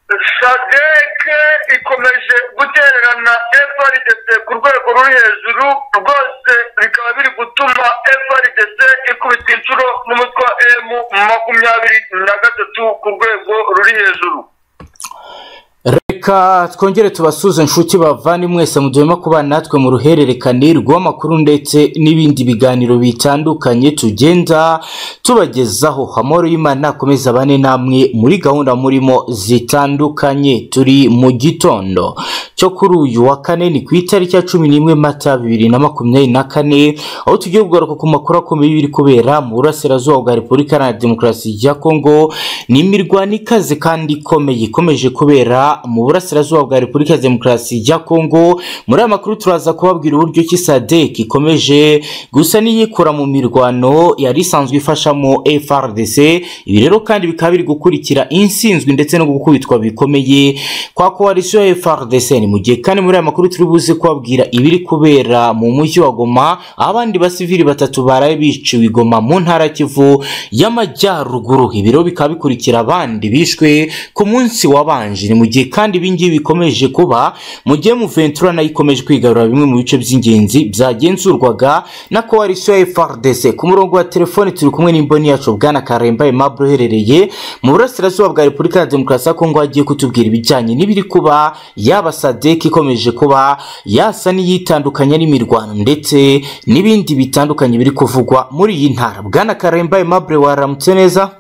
sadec ikomeje gutererana frdc ku rwego ruri hejuru rwose bikaba biri gutuma frdc ikubita inshuro n'umutwe wa emu makumyabiri na gatatu ku rwego ruri hejuru reka twongere tubasuze nshuti bavane mwese mudema kubana natwe mu ruhererekane rw'amakuru ndetse n'ibindi biganiro bitandukanye tugenda tubagezaho amahoro y'imana akomeza abane namwe muri gahunda murimo zitandukanye turi mu gitondo cyo kuri uyu wa kane ni ku itariki ya cumi n'imwe mata bibiri na makumyabiri na kane aho tugiye kugaruka ku makuru akomeye biri kubera mu burasirazuba bwa repubulika iharanira demokarasi ya kongo ni imirwano ikaze kandi ikomeye ikomeje kubera mu burasirazuba bwa repubulika ya demokarasi ya kongo muri aya makuru turaza kubabwira uburyo ki sadek ikomeje gusa n'iyikura mu mirwano yari isanzwe ifashamo frdc ibi rero kandi bikaba biri gukurikira insinzwi ndetse no gukubitwa bikomeye kwa koalisiyo ya frdc ni mu gihe kandi muri aya makuru turi buze kubabwira ibiri kubera mu mujyi wa goma aho abandi basivili batatu baraye biciwe i goma mu ntara ya kivu y'amajyaruguru ibi rero bikaba bikurikira abandi bishwe ku munsi wabanje ni mu gihe kandi ibingibi bikomeje kuba mu gihe muventura nayo ikomeje kwigarura bimwe mu bice by'ingenzi byagenzurwaga na koalisiyo ya frdc ku murongo wa telefoni turi kumwe n'imboni yacu bwana karemba aimable uherereye mu burasirazuba bwa repubulika ya demokarasi ya kongo agiye kutubwira ibijyanye n'ibiri kuba yaba sadek ikomeje kuba yasa n'iyitandukanya n'imirwano ndetse n'ibindi bitandukanye biri kuvugwa muri iyi ntara bwana karemba aimable waramutse neza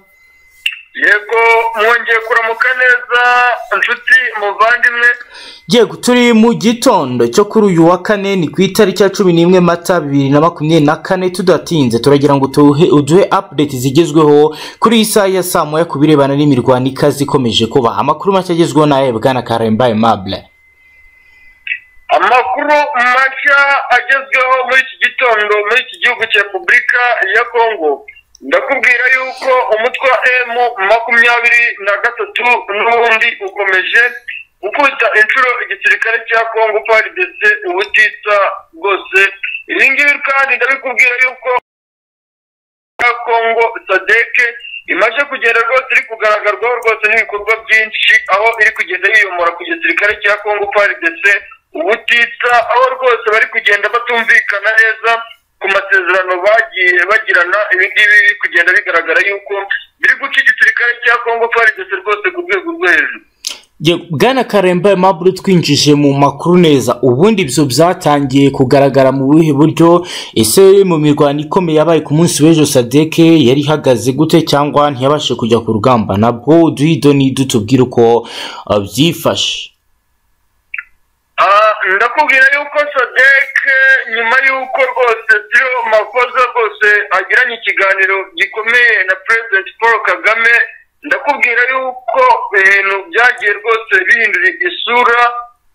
yego mwongeye kuramuka neza inshuti muvandimwe yego turi mu gitondo cyo kuri uyu wa kane ni ku itariki ya cumi n'imwe mata bibiri na makumyabiri na kane tudatinze turagira ngo tuhe- uduhe update zigezweho kuri iyi saha ya saa moya ku birebana n'imirwano ikaze ikomeje kuba amakuru make agezweho nawe bwana karemba aimable amakuru mashya agezweho muri iki gitondo muri iki gihugu cya repubulika ya kongo ndakubwira yuko umutwe wa emu makumyabiri na gatatu n'ubundi ukomeje gukubita inshuro igisirikare cya kongo prdc ubutitsa bwose ibi ngibi kandi ndabikubwira yuko ya kongo sadeke imaze kugenda rwose iri kugaragarwaho rwose n'ibikorwa byinshi aho iri kugenda yiyomora ku gisirikare cya kongo prdc ubutitsa aho rwose bari kugenda batumvikana neza ku masezerano bagiye bagirana ibi ngibi biri kugenda bigaragara yuko biri guca igisirikare cya kongo prdc rwose ku rwego rwo hejuru Ye- bwana karemba aimable twinjije mu makuru neza ubundi ibyo byatangiye kugaragara mu buhe buryo ese mu mirwano ikomeye yabaye ku munsi w'ejo sadeke yari ihagaze gute cyangwa ntiyabashe kujya ku rugamba nabwo duhe idoni dutubwire uko uh, byifashe Ah, ndakubwira yuko sadek nyuma y'uko rwose siyo makosa rwose agiranye ikiganiro gikomeye na president paul kagame ndakubwira yuko ibintu byagiye rwose bihindura isura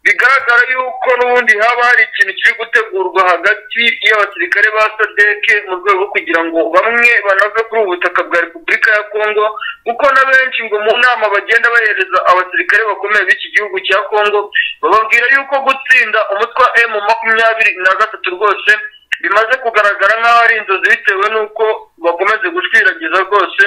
bigaragara yuko n'ubundi haba hari ikintu kiri gutegurwa hagati y'abasirikare ba sadek mu rwego rwo kugira ngo bamwe banave kuri ubu butaka bwa repubulika ya kongo kuko na benshi ngo mu nama bagenda bahereza abasirikare bakomeye b'iki gihugu cya kongo bababwira yuko gutsinda umutwe wa emu makumyabiri na gatatu rwose bimaze kugaragara nk'aho ari inzozi bitewe n'uko bakomeje gushwiragiza rwose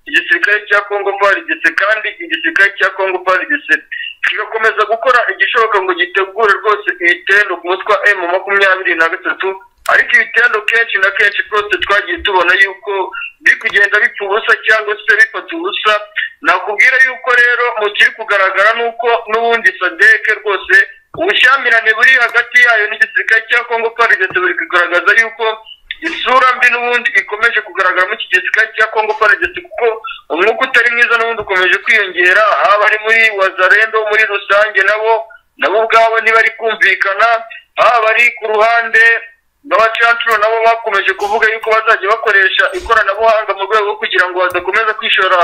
igisirikare cya kongo parigise kandi igisirikare cya kongo parigise kigakomeza gukora igishoboka ngo gitegure rwose ibitendo ku mutwe wa emu makumyabiri na gatatu ariko ibitendo kenshi na kenshi rwose twagiye tubona yuko biri kugenda bipfa ubusa cyangwa se bifata ubusa nakubwira yuko rero mu kiri kugaragara ni uko n'ubundi sadeke rwose ubushyamirane buri hagati yayo n'igisirikare cya kongo parigese buri kugaragaza yuko isura mbi n'ubundi ikomeje kugaragara muri iki gisirikare cya kongo parigese kuko umwuka utari mwiza n'ubundi ukomeje kwiyongera haba ari muri wazarendo muri rusange nabo nabo ubwabo ntibari kumvikana haba ari ku ruhande n'abacancuro nabo bakomeje kuvuga yuko bazajya bakoresha ikoranabuhanga mu rwego rwo kugira ngo badakomeza kwishora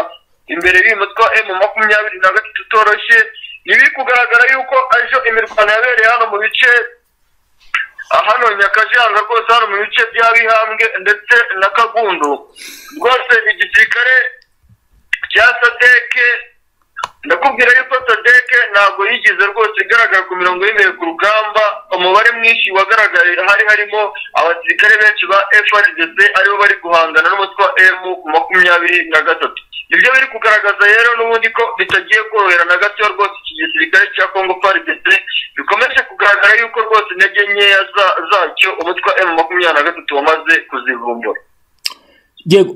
imbere y'uyu mutwe wa emu makumyabiri na gatatu utoroshye ntibiri kugaragara yuko ejo imirwano yabereye hano mu bice hano nyakajanga rwose hano mu bice bya bihambwe ndetse na kagundu rwose igisirikare cya sadeke ndakubwira yuko sodeke ntabwo yigeze rwose igaragara ku mirongo y'imwe ku rugamba umubare mwinshi wagaragaye hari harimo abasirikare benshi ba frdc aribo bari guhangana n'umutwe wa emu makumyabiri na gatatu ibyo biri kugaragaza rero n'ubundi ko bitagiye korohera na gato rwose iki gisirikare cya kongo frdc bikomeje kugaragara yuko rwose intege nkeya zacyo umutwe wa emu makumyabiri na gatatu wamaze kuzivumbura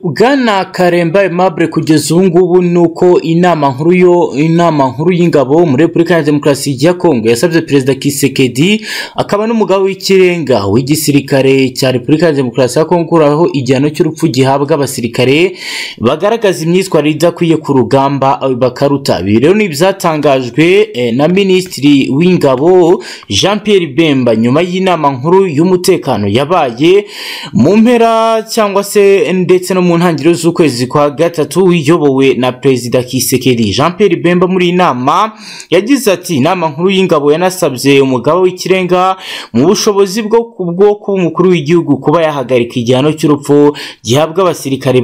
bwana karemba Aimable kugeza ubu ngubu ni uko inama nkuru yo inama nkuru y'ingabo muri repubulika ya demokarasi ya kongo yasabye perezida kisekedi akaba n'umugabo w'ikirenga w'igisirikare cya repubulika ya demokarasi ya kongo gukuraho igihano cy'urupfu gihabwa abasirikare bagaragaza imyitwarire idakwiye ku rugamba bakaruta ibi rero ni ibyatangajwe na minisitiri w'ingabo jean Pierre bemba nyuma y'inama nkuru y'umutekano yabaye mu mpera cyangwa se ndetse ndetse no mu ntangiriro z'ukwezi kwa gatatu uyobowe na perezida kisekeri jean Pierre bemba muri iyi nama yagize ati inama nkuru y'ingabo yanasabye umugabo w'ikirenga mu bushobozi bwo kuba umukuru w'igihugu kuba yahagarika igihano cy'urupfu gihabwa abasirikare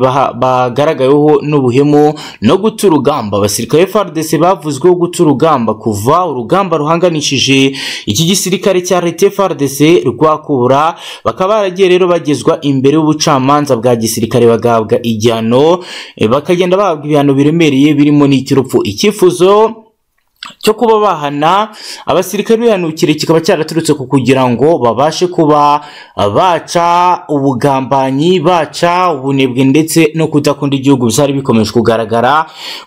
bagaragayeho n'ubuhemu no guta urugamba abasirikare frdc bavuzweho guta urugamba kuva urugamba ruhanganishije iki gisirikare cya leta frdc rwakura bakaba baragiye rero bagezwa imbere y'ubucamanza bwa gisirikare bagahabwa igihano bakagenda bahabwa ibihano biremereye birimo n'icy'urupfu icyifuzo cyo kuba bahana abasirikare bihanukire kikaba cyaraturutse ku kugira ngo babashe kuba baca ubugambanyi baca ubunebwe ndetse no kudakunda igihugu byari bikomeje kugaragara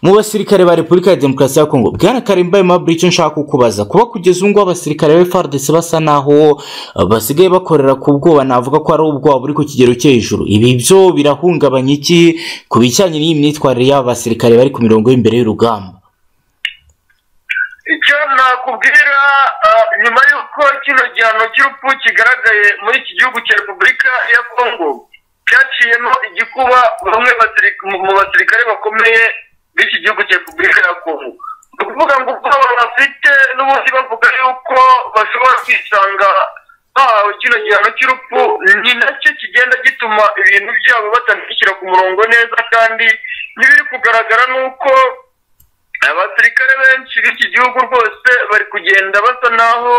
mu basirikare ba repubulika ya demokarasi ya kongo bwana karemba aimable icyo nshaka kukubaza kuba kugeza ubu ngubu abasirikare ba frdc basa naho basigaye bakorera ku bwoba navuga ko ari ubwoba buri ku kigero cyo hejuru ibi byo birahungabanya iki ku bijyanye n'iyi myitwarire y'aba basirikare bari ku mirongo y'imbere y'urugamba icyo nakubwira nyuma y'uko kino gihano cy'urupfu kigaragaye muri iki gihugu cya repubulika ya kongo cyaciyemo igikuba bamwe mu basirikare bakomeye b'iki gihugu cya repubulika ya kongo ni ukuvuga ngo ubwoba bafite n'ubundi bavuga yuko bashobora kwisanga bahawe kino gihano cy'urupfu ni nacyo kigenda gituma ibintu byabo batabishyira ku murongo neza kandi n'ibiri kugaragara ni uko abasirikare benshi b'iki gihugu rwose bari kugenda basa naho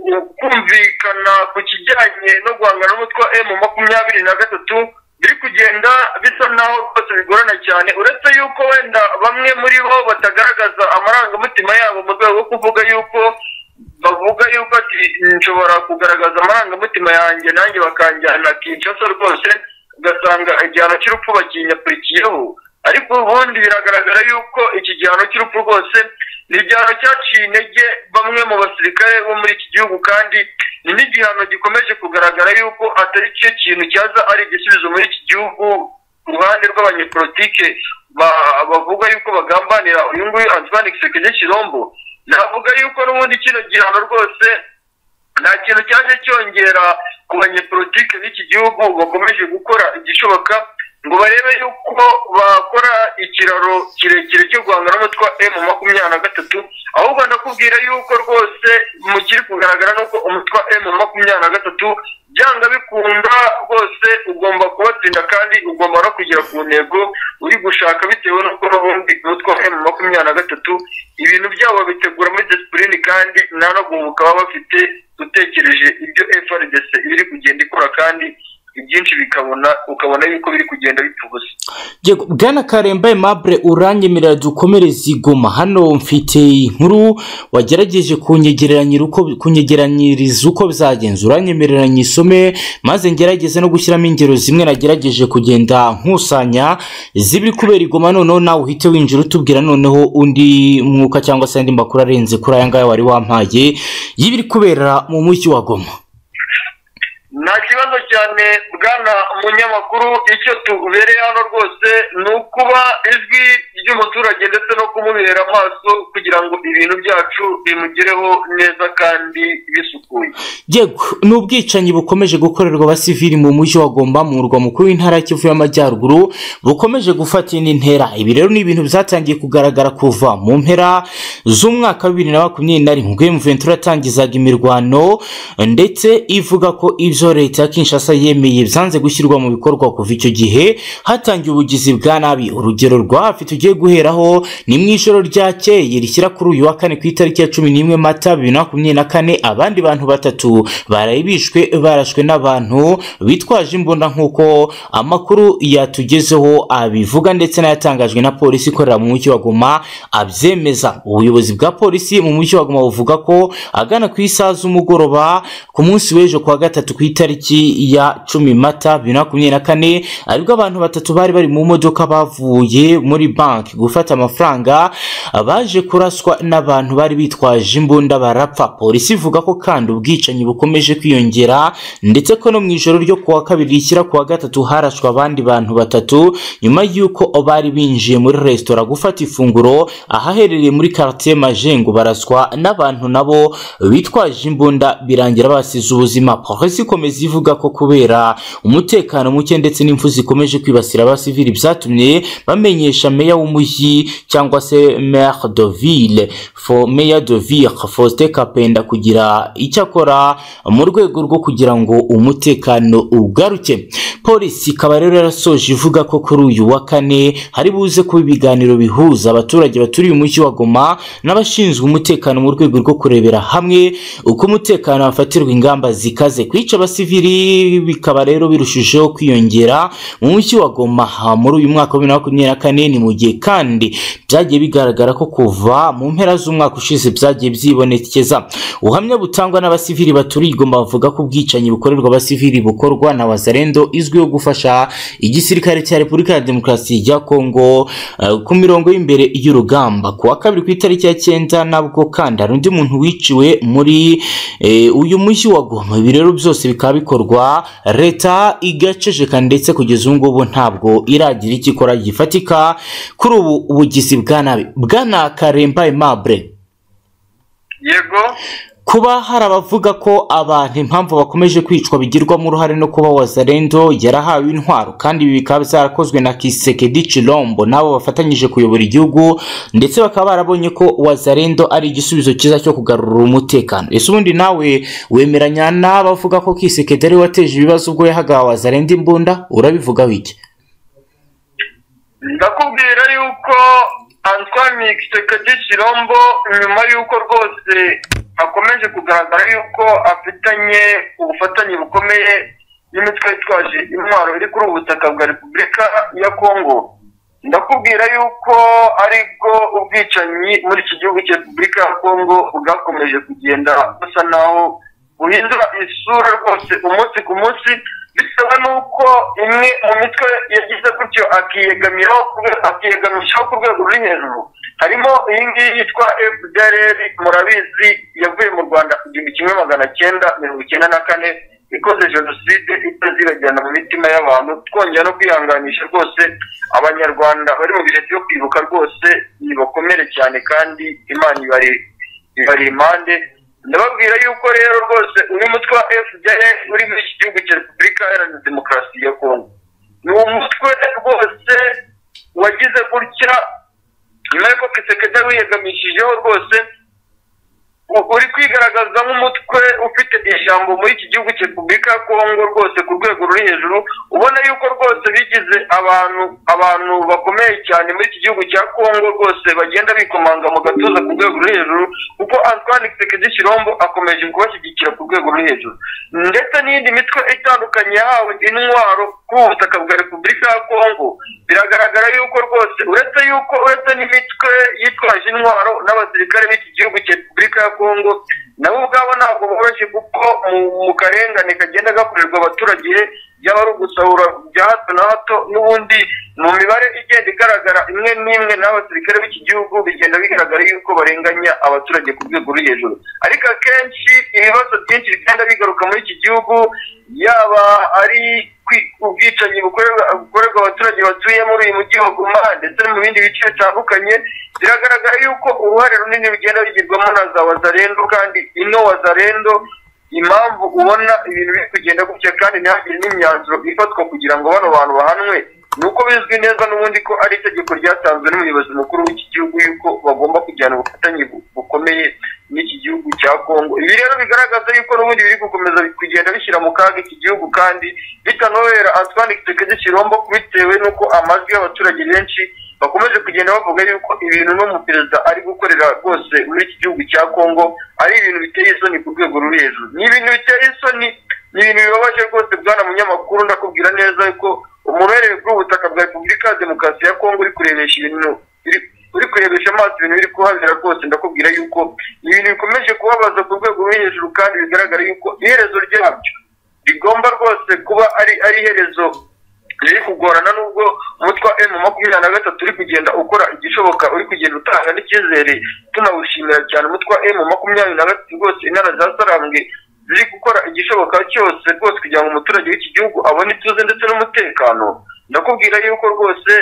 kumvikana ku kijyanye no guhangana n'umutwe wa emu makumyabiri na gatatu biri kugenda bisa naho rwose bigorana cyane uretse yuko wenda bamwe muri bo batagaragaza amarangamutima yabo mu rwego rwo kuvuga yuko bavuga yuko ati nshobora kugaragaza amarangamutima yanjye nanjye bakanjyana kinshasa rwose ugasanga igihano cy'urupfu bakinyakurikiyeho ariko ubundi biragaragara yuko iki gihano cy'urupfu rwose ni igihano cyaciye intege bamwe mu basirikare bo muri iki gihugu kandi ni n'igihano gikomeje kugaragara yuko atari cyo kintu cyaza ari igisubizo muri iki gihugu ku ruhande rw'abanyepolitike bavuga yuko bagambanira uyu nguyu antoine kisekedi kirombo navuga yuko n'ubundi kino gihano rwose nta kintu cyaje cyongera ku banyepolitike b'iki gihugu bakomeje gukora igishoboka ngo barebe yuko bakora ikiraro kirekire cyo guhangana n'umutwe wa emu makumyabiri na gatatu ahubwo ndakubwira yuko rwose mu kiri kugaragara ni uko umutwe wa emu makumyabiri na gatatu byanga bikunda rwose ugomba kubatsinda kandi ugomba no kugera ku ntego uri gushaka bitewe n'uko n'ubundi umutwe wa emu makumyabiri na gatatu ibintu byabo babitegura muri disipurine kandi nta no guhubuka baba bafite utekereje ibyo frdc ibiri kugenda ikora kandi ibyinshi bikabona ukabona yuko biri kugenda bipfubuza bwana karemba aimable uranyemerera dukomereze igoma hano mfite inkuru wagerageje kunyegeranyiriza uko bizagenza uranyemerera nyisome maze ngerageze no gushyiramo ingero zimwe nagerageje kugenda nkusanya zibiri kubera igoma noneho nawe uhite winjira utubwira noneho undi mwuka cyangwa se andi makuru arenze kuri aya ngaya wari wampaye y'ibiri kubera mu mujyi wa goma nta kibazo cyane bwana umunyamakuru icyo tubereye hano rwose ni ukuba ijwi ry'umuturage ndetse no kumubera amaso kugira ngo ibintu byacu bimugereho neza kandi bisukuye yego ni ubwicanyi bukomeje gukorerwa abasivili mu mujyi wa gomba mu murwa mukuru w'intara y'ikivu y'amajyaruguru bukomeje gufata indi ntera ibi rero ni ibintu byatangiye kugaragara kuva mu mpera z'umwaka wa bibiri na makumyabiri na rimwe ubwo ventura yatangizaga imirwano ndetse ivuga ko ibyo leta ya Kinshasa yemeye byanze gushyirwa mu bikorwa kuva icyo gihe hatangiye ubugizi bwa nabi urugero rwa hafi tugiye guheraho ni mu ijoro ryakeye rishyira kuri uyu wa kane ku itariki ya cumi n'imwe mata bibiri na makumyabiri na kane abandi bantu batatu baraye bishwe barashwe n'abantu bitwaje imbunda nk'uko amakuru yatugezeho abivuga ndetse n'ayatangajwe na polisi ikorera mu mujyi wa Goma abyemeza ubuyobozi bwa polisi mu mujyi wa Goma buvuga ko agana ku isaha z'umugoroba ku munsi w'ejo kwa gatatu ku itariki ya cumi mata bibiri na makumyabiri na kane aribwo abantu batatu bari bari mu modoka bavuye muri banki gufata amafaranga baje kuraswa n'abantu bari bitwaje imbunda barapfa polisi ivuga ko kandi ubwicanyi bukomeje kwiyongera ndetse ko no mu ijoro ryo kuwa kabiri rishyira kuwa gatatu harashwe abandi bantu batatu nyuma y'uko bari binjiye muri resitora gufata ifunguro ahaherereye muri quartier Majengo baraswa n'abantu nabo bitwaje imbunda birangira basize ubuzima polisi ikomeza ivuga ko kubera umutekano muke ndetse n'imfu zikomeje kwibasira abasivili byatumye bamenyesha meya w'umujyi cyangwa se maire de ville fo meya de ville Faustin Kapenda kugira icyo akora mu rwego rwo kugira ngo umutekano ugaruke polisi ikaba rero yarasoje ivuga ko kuri uyu wa kane hari buze kuba ibiganiro bihuza abaturage baturiye umujyi wa Goma n'abashinzwe umutekano mu rwego rwo kurebera hamwe uko umutekano wafatirwa ingamba zikaze kwica abasivili bikaba rero birushijeho kwiyongera mu mujyi wa Goma muri uyu mwaka wa bibiri na makumyabiri na kane ni mu gihe kandi byagiye bigaragara ko kuva mu mpera z'umwaka ushize byagiye byibonekeza ubuhamya butangwa n'abasivili baturiye i Goma bavuga ko ubwicanyi bukorerwa abasivili bukorwa na wazarendo izwiho gufasha igisirikare cya repubulika ya demokarasi ya kongo eh, ku mirongo y'imbere y'urugamba ku wa kabiri ku itariki ya cyenda nabwo kandi hari undi muntu wiciwe muri eh, uyu mujyi wa Goma ibi rero byose bikaba bikorwa leta igaceceka ndetse kugeza ubu ngubu ntabwo iragira icyo ikora gifatika kuri ubu ubugizi bwa nabi bwana Karemba Aimable yego kuba hari abavuga ko abantu impamvu bakomeje kwicwa bigirwamo uruhare no kuba wazarendo yarahawe intwaro kandi ibi bikaba byarakozwe na Kisekedi Chilombo nabo bafatanyije kuyobora igihugu ndetse bakaba barabonye ko wazarendo ari igisubizo cyiza cyo kugarura umutekano ese ubundi nawe wemeranya n'abavuga ko Kisekedi ari we wateje ibibazo ubwo yahaga wazarendo imbunda urabivugaho iki ndakubwira yuko Antoine Kisekedi Chilombo nyuma yuko rwose akomeje kugaragara yuko afitanye ubufatanye bukomeye n'imitwe yitwaje intwaro iri kuri ubu butaka bwa repubulika ya kongo ndakubwira yuko aribwo ubwicanyi muri iki gihugu cya repubulika ya kongo bwakomeje kugenda busa naho buhindura isura rwose umunsi ku munsi bitewe n'uko imwe mu mitwe yagize gutyo akiyegamiraho akiyegamishaho ku rwego ruri hejuru harimo iyi ngiyi yitwa fdr murabizi yavuye mu rwanda igihumbi kimwe magana cyenda mirongo icyenda na kane ikoze jenoside itazibagirana mu mitima y'abantu twongera no kwihanganisha rwose abanyarwanda bari mu bihe byo kwibuka rwose nibakomere cyane kandi imana ibari ibari impande ndababwira yuko rero rwose uyu mutwe wa fda uri muri iki gihugu cya repubulika iharanira demokarasi ya kongo ni umutwe rwose wagize gutya nyuma y'uko kisekedi wiyegamishijeho rwose uri kwigaragaza nk'umutwe ufite ijambo muri iki gihugu cya repubulika ya kongo rwose ku rwego ruri hejuru ubona yuko rwose bigize abantu abantu bakomeye cyane muri iki gihugu cya kongo rwose bagenda bikomanga mu gatuza ku rwego ruri hejuru kuko antoine kisekedi kirombo akomeje kubashyigikira ku rwego ruri hejuru ndetse n'iyindi mitwe itandukanye yahawe intwaro ku butaka bwa repubulika ya kongo biragaragara yuko rwose uretse yuko uretse n'imitwe yitwaje intwaro n'abasirikare b'iki gihugu cya repubulika ya kongo nabo ubwabo ntabwo boroshye kuko mu karengane kagenda gakorerwa abaturage byaba ari ugusahura bya hato na hato n'ubundi mu mibare igenda igaragara imwe n'imwe n'abasirikare b'iki gihugu bigenda bigaragara yuko barenganya abaturage ku rwego ruri hejuru ariko akenshi ibibazo byinshi bigenda bigaruka muri iki gihugu yaba ari ubwicanyi bukorerwa abaturage batuye muri uyu mujyi wa guma ndetse no mu bindi bice bitandukanye biragaragara yuko uruhare runini rugenda bigirwamo na za wazarendo kandi ino wazarendo impamvu ubona ibintu biri kugenda gutya kandi ntihagire n'imyanzuro ifatwa kugira ngo bano bantu bahanwe ni uko bizwi neza n'ubundi ko ari itegeko ryatanzwe n'umuyobozi mukuru w'iki gihugu yuko bagomba kujyana ubufatanye bukomeye n'iki gihugu cya kongo ibi rero bigaragaza yuko n'ubundi biri gukomeza kugenda bishyira mu kaga iki gihugu kandi bitanorohera antoine kitekedi kirombo bitewe n'uko amajwi y'abaturage benshi bakomeje kugenda bavuga yuko ibintu n'umuperezida ari gukorera rwose muri iki gihugu cya kongo ari ibintu biteye isoni ku rwego ruri hejuru ni ibintu biteye isoni ni ibintu bibabaje rwose bwana munyamakuru ndakubwira neza ko umubereye bw'ubutaka bwa repubulika ya demokarasi ya kongo uri kurebesha ibintu uri kurebesha amaso ibintu biri kuhabera rwose ndakubwira yuko ibintu bikomeje kubabaza ku rwego ruri hejuru kandi bigaragara yuko iherezo ryabyo rigomba rwose kuba ari ari iherezo riri kugorana n'ubwo umutwe wa emu makumyabiri na gatatu uri kugenda ukora igishoboka uri kugenda utanga n'icyizere tunawushimira cyane umutwe wa emu makumyabiri na gatatu rwose intara za sarambwe ziri gukora igishoboka cyose rwose kugira ngo umuturage w'iki gihugu abone ituze ndetse n'umutekano ndakubwira yuko rwose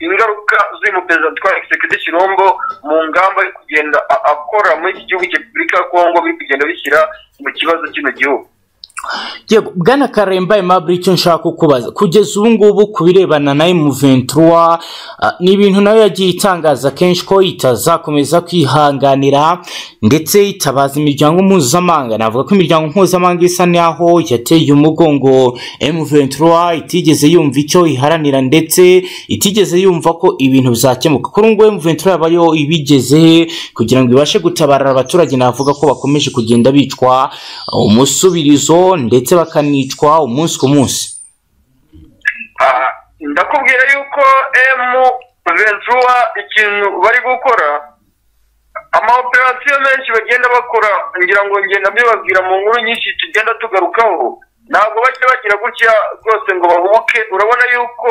ingaruka z'uyu muperezida twa egisekedi kirombo mu ngamba yo kugenda akora muri iki gihugu cya repubulika ya kongo biri kugenda bishyira mu kibazo kino gihugu yego bwana karemba aimable icyo nshaka kukubaza kugeza ubu ngubu ku birebana na emu ni ibintu nawe yagiye itangaza kenshi ko itazakomeza kwihanganira ndetse itabaza imiryango mpuzamahanga navuga ko imiryango mpuzamahanga isa n'aho yateye umugongo emu itigeze yumva icyo iharanira ndetse itigeze yumva ko ibintu bizakemuka kuri ubu ngubu emu yaba yo ibigezehe kugira ngo ibashe gutabara abaturage navuga ko bakomeje kugenda bicwa umusubirizo ndetse bakanicwa umunsi ku munsi ndakubwira yuko emu ventura ikintu bari gukora amawoperasiyo menshi bagenda bakora ngira ngo ngenda mbibabwira mu nkuru nyinshi tugenda tugarukaho ntabwo bajya bagira gutya rwose ngo bahubuke urabona yuko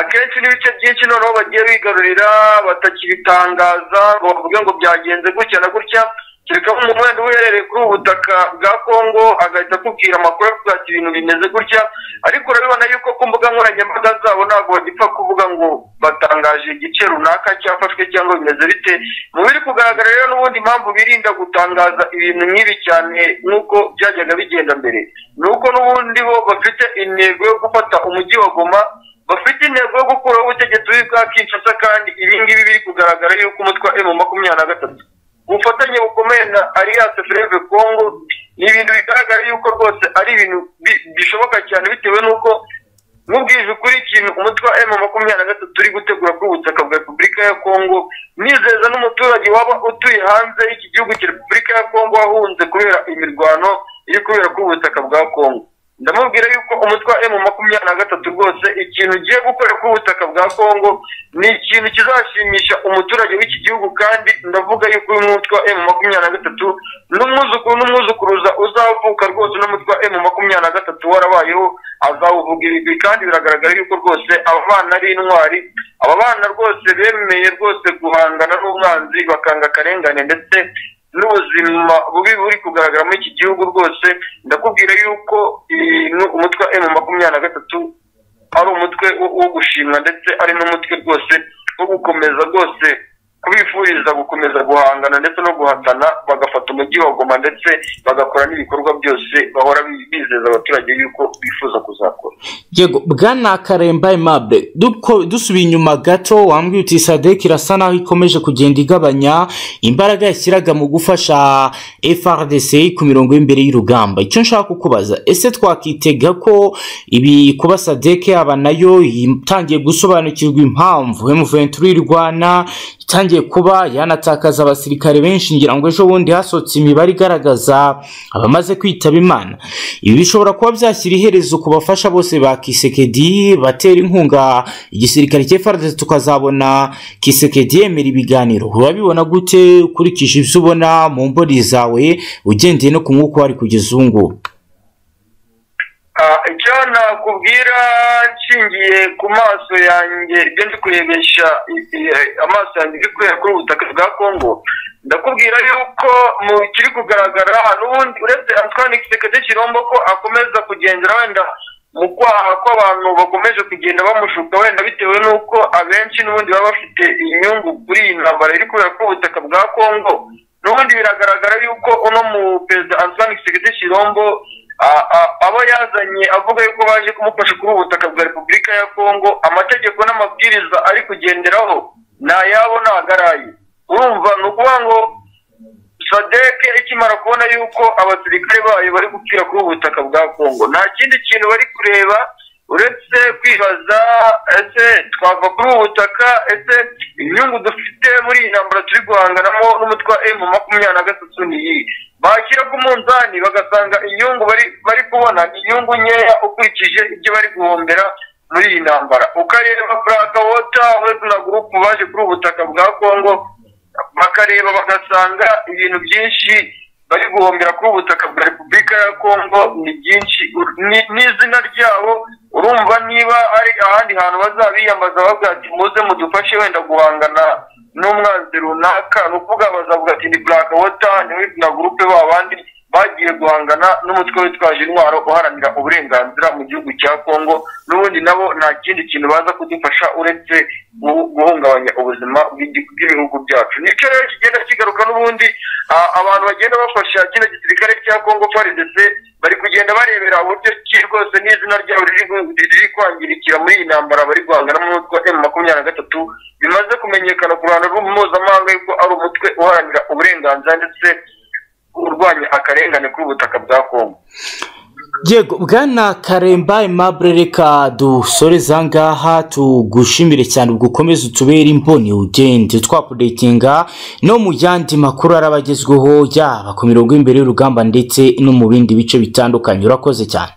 akenshi n'ibice byinshi noneho bagiye bigarurira batakibitangaza ngo bavuge ngo byagenze gutya na gutya kereka umuntu wenda uherereye kuri ubu butaka bwa kongo agahita akubwira amakuru avuga ati ibintu bimeze gutya ariko urabibona yuko ku mbuga nkoranyambaga zabo ntabwo bagipfa kuvuga ngo batangaje igice runaka cyafashwe cyangwa bimeze bite mu biri kugaragara rero n'ubundi impamvu birinda gutangaza ibintu nk'ibi cyane nk'uko byajyaga bigenda mbere ni uko n'ubundi bo bafite intego yo gufata umujyi wa goma bafite intego yo gukuraho ubutegetsi bwa kinshasa kandi ibi ngibi biri kugaragara yuko umutwe wa emu makumyabiri na gatatu ubufatanye bukomeye na alliance freve congo ni ibintu bigaragara yuko rwose ari ibintu bishoboka cyane bitewe n'uko nk'ubwije kuri ikintu umutwe wa emu makumyabiri na gatatu uri gutegura kuri ubutaka bwa repubulika ya congo nizeza n'umuturage waba utuye hanze y'iki gihugu cya repubulika ya congo wahunze kubera imirwano iri kubera kuri ubutaka bwa congo ndamubwira yuko umutwe wa emu makumyabiri na gatatu rwose ikintu ugiye gukora ku butaka bwa kongo ni ikintu kizashimisha umuturage w'iki gihugu kandi ndavuga yuko uyu mutwe wa emu makumyabiri na gatatu n'umwuzukuru n'umwuzukuruza uzavuka rwose n'umutwe wa emu makumyabiri na gatatu warabayeho azawuvuga ibigwi kandi biragaragara yuko rwose aba bana ari intwari aba bana rwose bemeye rwose guhangana n'umwanzi bakanga akarengane ndetse n'ubuzima bubi buri kugaragara muri iki gihugu rwose ndakubwira yuko umutwe wa emu makumyabiri na gatatu ari umutwe wo gushimwa ndetse ari n'umutwe rwose wo gukomeza rwose kubifuriza gukomeza guhangana ndetse no guhatana bagafata umujyi wa goma ndetse bagakora n'ibikorwa byose bahora bizeza abaturage yuko bifuza kuzakora yego bwana karemba aimable dusubiye inyuma gato wambwiye uti sadek irasa naho ikomeje kugenda igabanya imbaraga yashyiraga mu gufasha frdc ku mirongo y'imbere y'urugamba icyo nshaka kukubaza ese twakitega ko ibi kuba sadek yaba nayo itangiye gusobanukirwa impamvu emuventura irwana itangiye kuba yanatakaza abasirikare benshi ngira ngo ejo bundi hasohotse imibare igaragaza abamaze kwitaba imana ibi bishobora kuba byashyira iherezo ku bafasha bose ba kisekedi batera inkunga igisirikare cy'efarade tukazabona kisekedi yemera ibiganiro urabibona gute ukurikije ibyo ubona mu mboni zawe ugendeye no ku mwuka wari kugeza ubu ngubu icyo nakubwira nshingiye ku maso yanjye ibyo ndi kurebesha amaso yanjye ndi kureba kuri ubu butaka bwa kongo ndakubwira yuko mu kiri kugaragara n'ubundi uretse antoine kisekedi kirombo ko akomeza kugenzura wenda mu kwaha kw'abantu bakomeje kugenda bamushuka wenda bitewe n'uko abenshi n'ubundi baba bafite inyungu kuri iyi ntambara iri kubera kuri ubu butaka bwa kongo n'ubundi biragaragara yuko uno mu perezida antoine kisekedi kirombo abo yazanye avuga yuko baje kumufasha kuri ubutaka bwa repubulika ya kongo amategeko n'amabwiriza ari kugenderaho ni ayabo ni agaraye urumva ni ukuvuga ngo sadeke ikimara kubona yuko abasirikare bayo bari gupfira kuri ubu butaka bwa kongo nta kindi kintu bari kureba uretse kwibaza ese twava kuri ubu butaka ese inyungu dufite muri iyi ntambara turi guhanganamo n'umutwe wa emu makumyabiri na gatatu niyi bashyira ku munzani bagasanga inyungu bari bari kubona ni inyungu nkeya ukurikije ibyo bari guhombera muri iyi ntambara ukareba buraka wota wese na gurupu baje kuri ubu butaka bwa kongo bakareba bagasanga ibintu byinshi bari guhombera kuri ubu butaka bwa repubulika ya kongo ni byinshi ni- n'izina ryabo urumva niba hari ahandi hantu bazabiyambaza bavuga ati muze mudufashe wenda guhangana n'umwanzi runaka ni ukuvuga bazavuga ati ni black water ni we na gurupe ba bandi bagiye guhangana n'umutwe witwaje intwaro uharanira uburenganzira mu gihugu cya kongo n'ubundi nabo nta kindi kintu baza kudufasha uretse guhu- guhungabanya ubuzima bw'igi- bw'ibihugu byacu nicyo rero kigenda kigaruka n'ubundi a- abantu bagenda bafasha kino gisirikare cya kongo prdc bari kugenda barebera uburyo ki rwose n'izina ryabo riri gu- riri kwangirikira muri iyi ntambara bari guhangana n'umutwe wa emu makumyabiri na gatatu bimaze kumenyekana ku ruhando mpuzamahanga yuko ari umutwe uharanira uburenganzira ndetse urwanya akarengane k'ubutaka bwa kongo yego bwana karemba aimable reka dusoreze aha ngaha tugushimire cyane ubwo ukomeze utubere imboni ugende twapudetinga no mu yandi makuru arabagezweho yaba ku mirongo y'imbere y'urugamba ndetse no mu bindi bice bitandukanye urakoze cyane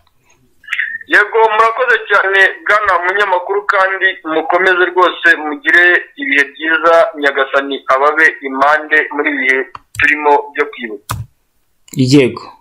yego murakoze cyane bwana munyamakuru kandi mukomeze rwose mugire ibihe byiza nyagasani ababe impande muri ibi bihe turimo byo kwibuka yego